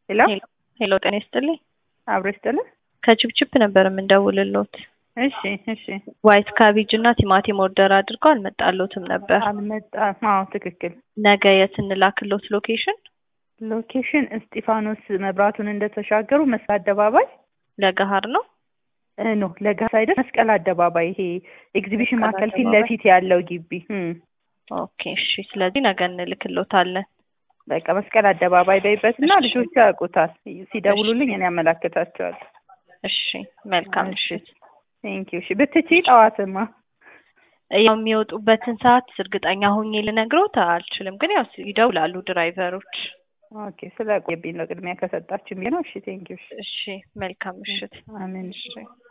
ሄሎ ሄሎ ጤና ይስጥልኝ። አብሮ ይስጥልን። ከችፕችፕ ነበር የምንደውልሎት። እሺ እሺ። ዋይት ካቤጅ እና ቲማቲም ኦርደር አድርገው አልመጣሎትም ነበር። አልመጣም። አዎ ትክክል። ነገ የት እንላክሎት ሎኬሽን? ሎኬሽን እስጢፋኖስ መብራቱን እንደተሻገሩ መስቀል አደባባይ ለገሀር ነው። እ ኖ ለጋ ሳይደርስ መስቀል አደባባይ ይሄ ኤግዚቢሽን መስቀል ማዕከል ፊት አደባባይ። ለፊት ያለው ግቢ እም። ኦኬ እሺ። ስለዚህ ነገ እንልክሎታለን። በቃ መስቀል አደባባይ በይበትና እሺ። ልጆቹ ያውቁታል። ሲደውሉልኝ እኔ ያመላክታቸዋለሁ። እሺ መልካም ምሽት። ቴንኪው። እሺ ብትቺ ጠዋትማ ያው የሚወጡበትን ሰዓት እርግጠኛ ሆኜ ልነግሮት አልችልም፣ ግን ያው ይደውላሉ ድራይቨሮች። ኦኬ ስለ ቆየብኝ ነው ቅድሚያ ከሰጣችሁ ነው። እሺ ቴንኪው። እሺ እሺ መልካም ምሽት። አሜን። እሺ